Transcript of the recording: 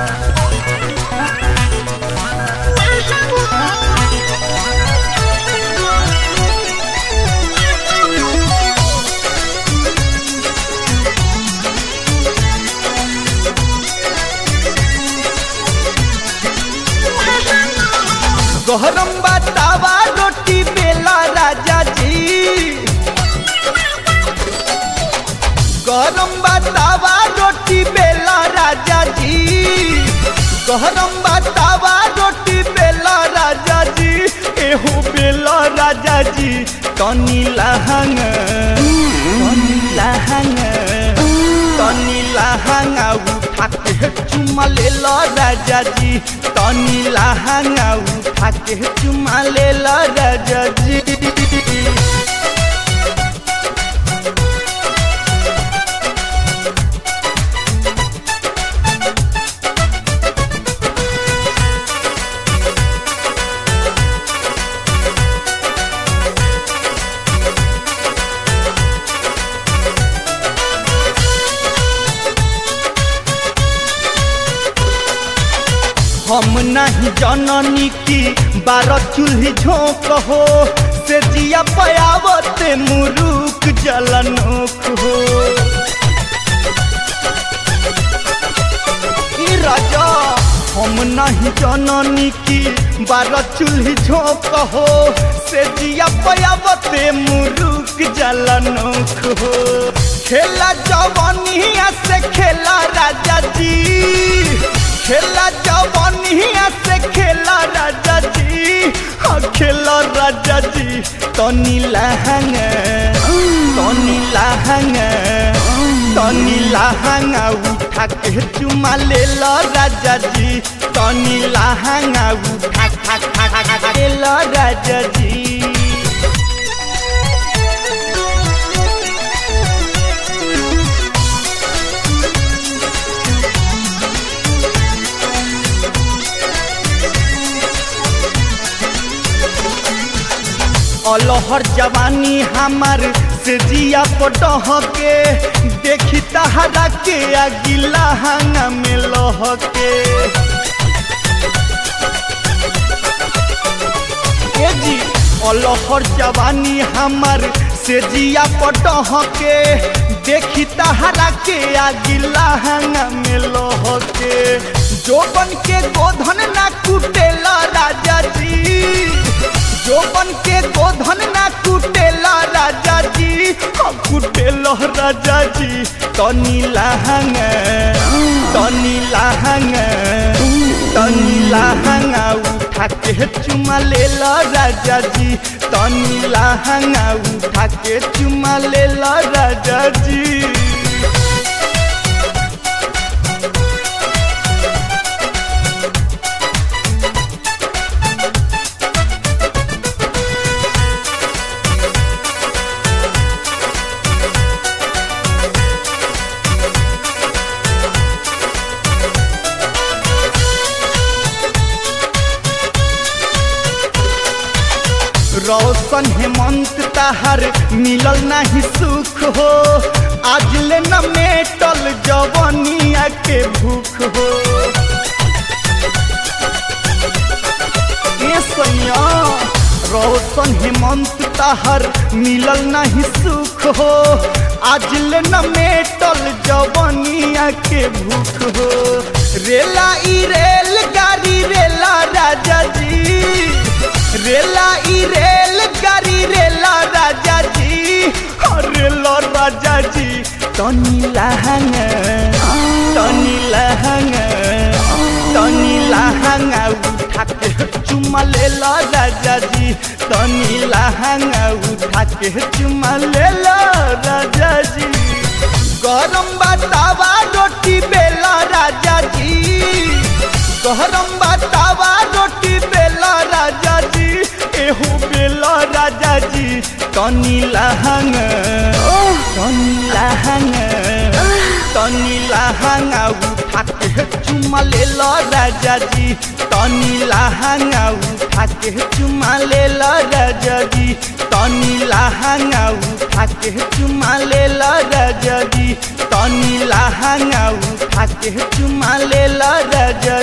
गहरम बतावा रोटी बेला राजा जी गरम बतावा रोटी बेला राजा जी गहरम बतावा रोटी बेला राजा जी एहो बेला राजा जी तनी लहंग तनी लहंग तनी लहंगा उठा के चुमा ले लो राजा जी तनी लहंगा उठा के चुमा ले लो राजा जी हम नहीं जननी की बारह चूल्ही झोंक हो से जिया पयावते मुरुक जलनोक हो ई राजा हम नहीं जननी की बारह चूल्ही झोंक हो से जिया पयावते मुरुक जलनोक हो खेला जवनिया से खेला राजा जी खेला जवनिया से खेला राजा जी हाँ खेला राजा जी तनी लहंग तनी लहंग तनी लहंगा उठा के चुमा ले लो राजा जी तनी लहंगा उठा खा खा खा खा ले लो राजा जी अलहर जवानी हमार से जिया पटह के देखी तहरा के अगिला हंगा में लह के ए जी अलहर जवानी हमार से जिया पटह के देखी तहरा के अगिला हंगा में लह के जोबन के गोधन ना कुटेला राजा जी जोबन के गोधन ना कुटेला राजा जी हम कुटेला राजा जी तनी लहंग तनी लहंग तनी लहंगा उठा के चुमा ले लो राजा जी तनी लहंगा उठा के चुमा ले लो राजा जी रौशन हेमंत ताहर मिलल नहीं सुख हो आज ले न मेटल जवनिया के भूख हो ए सैया रौशन हेमंत ताहर मिलल नहीं सुख हो आज ले न मेटल जवनिया के भूख हो रेला ई रेल गाड़ी रेला राजा जी रेला ई रेल गाड़ी रेला राजा जी रेला राजा जी तनी लहंग तनी लहंग तनी लहंगा उठा के चुमा ले लो राजा जी तनी लहंगा उठा के चुमा ले लो राजा जी गरम बतावा रोटी बेला राजा जी गरम बतावा रोटी बेला राजा जी एहो बेला राजा जी तनी लहंग तनी लहंग तनी लहंगा उठा के चुमा ले लो राजा जी तनी लहंगा उठा के चुमा ले लो राजा जी तनी लहंगा उठा के चुमा ले लो राजा जी तनी लहंगा उठा आके चुमा ले राजा